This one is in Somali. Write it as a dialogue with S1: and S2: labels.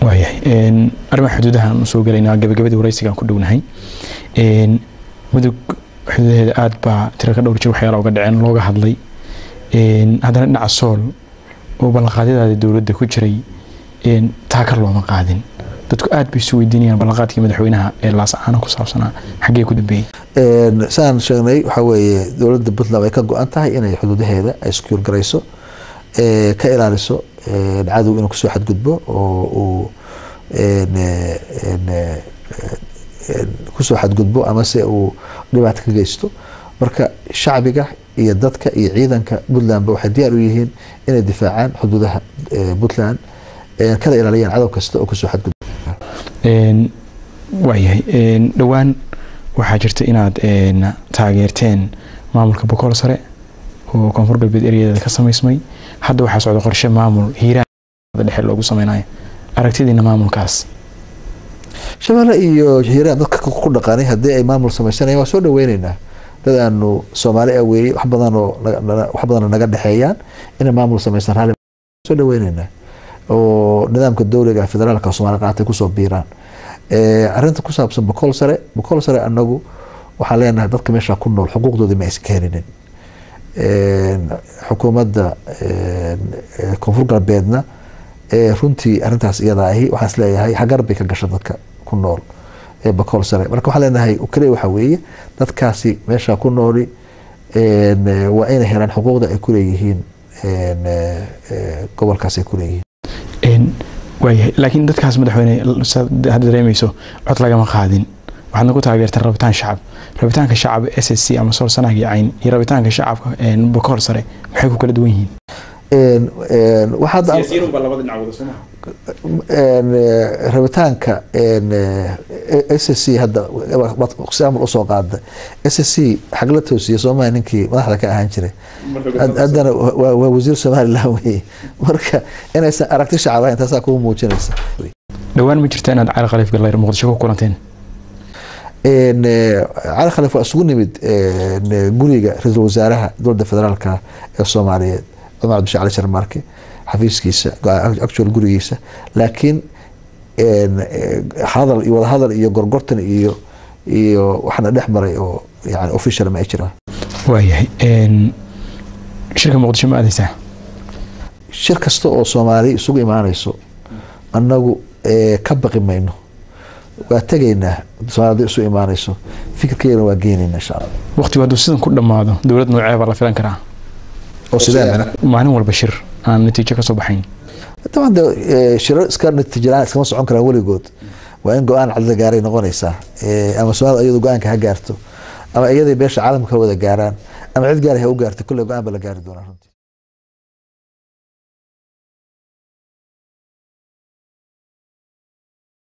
S1: waayahay arrimaha xuduudaha aan usoo gelaynaa gabagabadii waraysigaan ku dhownahay mudug xuduudaheeda aada baa tiro ka dhowr jir waxyaala uga dhaceen looga hadlay haddana dhinaca sool oo ballanqaadyadaada dowladda ku jiray taakar looma qaadin dadku aad bay isu weydiinayaan ballanqaadkii madaxweynaha ee laasacaano ku saabsanaa xaggee ku dambeeyey
S2: saan sheegnay waxaa weeye dowladda puntland way ka go-an tahay inay xuduudaheeda ay iskuur garayso ka ilaaliso cadow inuu kusoo xadgudbo oo uu kusoo xadgudbo amase uu dhibaato ka geysto marka shacbiga iyo dadka iyo ciidanka puntlandba waxay diyaar u yihiin inay difaacaan xuduudaha puntland kada ilaaliyaan cadow kasta oo kusoo xadgudbo
S1: waayahay dhowaan waxaa jirta inaad taageerteen maamulka bokool sare oo koonfur galbeed eryadeeda ka samaysmay hadda waxaa socda qorshe maamul hiiraan dhexe loogu sameynayo aragtidiina maamulkaas
S2: shabeelle iyo hiiraan dadka ku dhaqaanay haddii ay maamul samaysanayaan waa soo dhaweyneynaa dad aanu soomaali ah weeye wax badanoo wax badanoo naga dhexeeyaan inay maamul samaysan raalli soo dhaweyneynaa oo nidaamka dowliga federaalka soomaali qaatay kusoo biiraan arrinta ku saabsan bokool sare bokool sare anagu waxaan leenahay dadka meesha ku nool xuquuqdoodii ma aysan ka helinin xukuumadda koonfur galbeedna runtii arintaas iyada ahi waxaan is leeyahay hagar bay ka gasha dadka ku nool bokool sare marka waxaan leenahay kaliya waxaa weeye dadkaasi meesha ku nooli waa inay helaan xuquuqda ay kuleeyihiin gobolkaas ay kuleeyihiin
S1: waayahay laakiin dadkaas madaxweyne hadda dareemeyso cod lagama qaadin waxaadna ku taageerteen rabitaan shacab rabitaanka shacab s s c ama sool sanaag iyo cayn iyo rabitaanka shacabka bokool sare maxay ku kala duwan yihiin
S2: rabitaanka s s c hadda amar usoo qaada s s c xagla toosiya soomaaliya ninkii madaxda ka ahaan jiray haddana waa wasiir somalilan weye marka inaysan aragti shacab ahayn taasaa kugu muujinaysa
S1: dhowaan ma jirta inaad cali khaliif gallayr muqdisho ku kulanteen
S2: cali khaliif waa isugu nimid guriga ra-iisul wasaaraha dowladda federaalka ee soomaaliyeed cumar cabdisha cali sharmaarke xafiiskiisa actual gurigiisa laakiin hadal iyo wadahadal iyo gorgortan iyo iyo waxna dhex maray oo yani official ma ay jiraan
S1: waayahay shirka muqdisho ma aadeysaa
S2: shir kasta oo soomaali isugu imaanayso annagu ka baqi mayno waa tegaynaa soomaalida isu imaanayso fikirkeena waa geenayna insha allah
S1: waqtigu hadduu sidan ku dhammaado dowlad noocee baa la filan karaa
S2: oo sidee
S1: maalin walba shir aan natiijo kasoo baxayn
S2: طبعا ده shirar iska natiijiraan iskama socon karaan weligood waa in go-aan cad la gaaray noqonaysaa ama soomaalida iyadu go-aanka ha gaarto ama iyaday beesha caalamka wada gaaraan ama cid gaar ha u gaarto kulle go-aan ba la gaari doonaa runtii